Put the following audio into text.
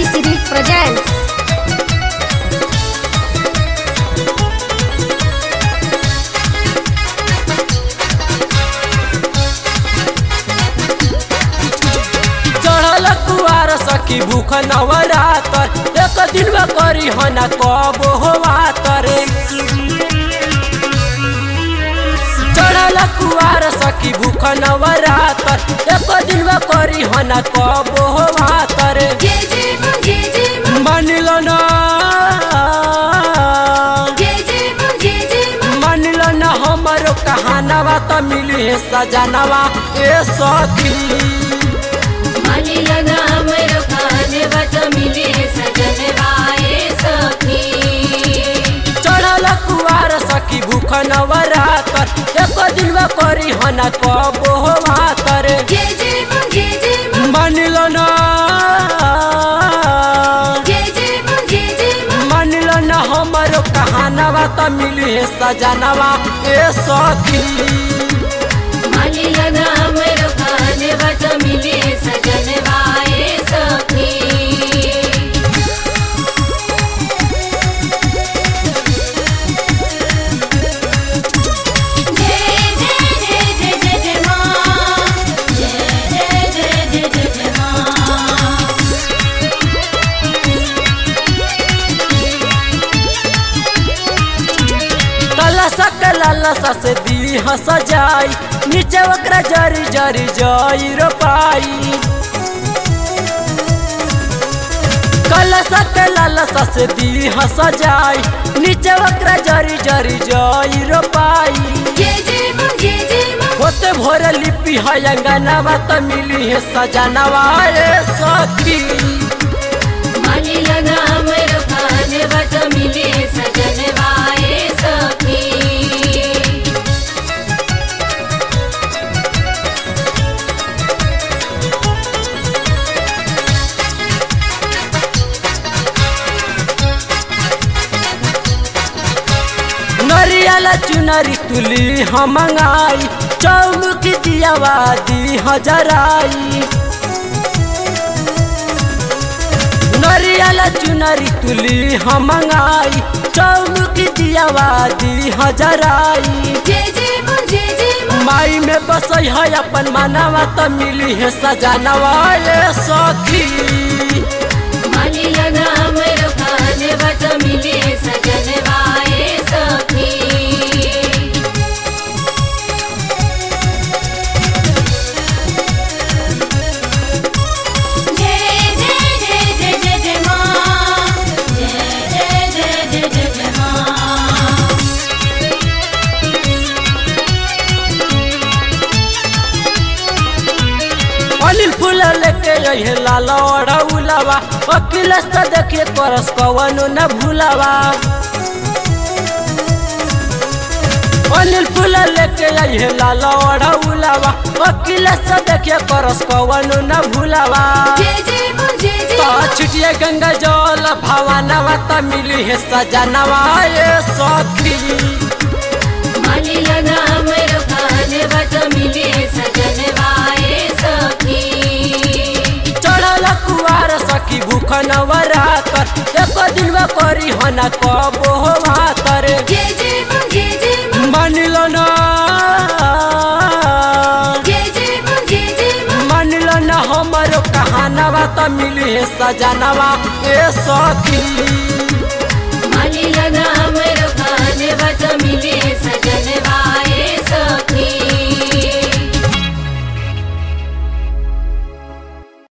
City presents चढ़ल कुआर सखी भूख नवरातर एक दिन में करी हना कब होवा तरे चढ़ल कुआर सखी भूख नवरातर एक दिन में करी हना कब होवा तरे जय जय मां जय जय मां मानिल ना जय जय मां जय जय मां मानिल ना हमारो कहानवा त मिली है सजनवा ए सखी मानी लगा हमरो खाने बत मिली सजन वाए सखी चढ़ल कुआर सखी भूख नवरातर एक दिन में करी हना कब होवा तरे जय जय मां जय जय मां मानिल ना जय जय मां जय जय मां मानिल ना हमारो कहानवा त मिली है सजनवा ए सखी मानी लगा हमरो खाने बत मिली सजन वाए सखी जय जय जय जय जय जय मां जय जय जय जय जय जय मां कलसा कलसा से दी हंस जाई नीचे ओकरा जरी जरी जाई रो पाई कलसा कलसा से दी हंस जाई नीचे ओकरा जरी जरी जाई रो पाई जय जय मां जय जय मां होते भोर लिपि है अंगनवा त मिली है सजनवा ए सखी मानी लगा हमरो खाने बत मिली सजन वाए सखी नरियल चुनरी तुली हम मंगाई चौमुख दियावा दी हजराई नरियल चुनरी तुली हम मंगाई चौमुख दियावा दी हजराई जय जय मां जय जय मां माई में बसई है अपन मानवा त मिली है सजनवा ए सखी मानी लगा हमरो खाने बत मिली सजन वाए सखी जय जय जय जय जय जय मां जय जय जय जय जय जय मां अनिल फूल लेके अहे लाल उलावा वकील से देखिए करस कवनो न भूलावा अनिल फूल लेके अहे लाल उलावा वकील से देखिए करस कवनो न भूलावा जय जय मां जय जय तो मां छिटिए गंगा जल भवानवा त मिली है सजनवा ए सखी मानी लगा हमरो खाने बत मिली सजन वाए सखी चढ़ल कुआर सखी भूख नवरातर एक दिन में करी हना कब होवा तरे जय जय मां जय जय मां मानिल ना जय जय मां जय जय मां मानिल ना हमारो कहानवा त मिली है सजनवा ए सखी मानी लगा हमरो खाने बत मिली सजन वाए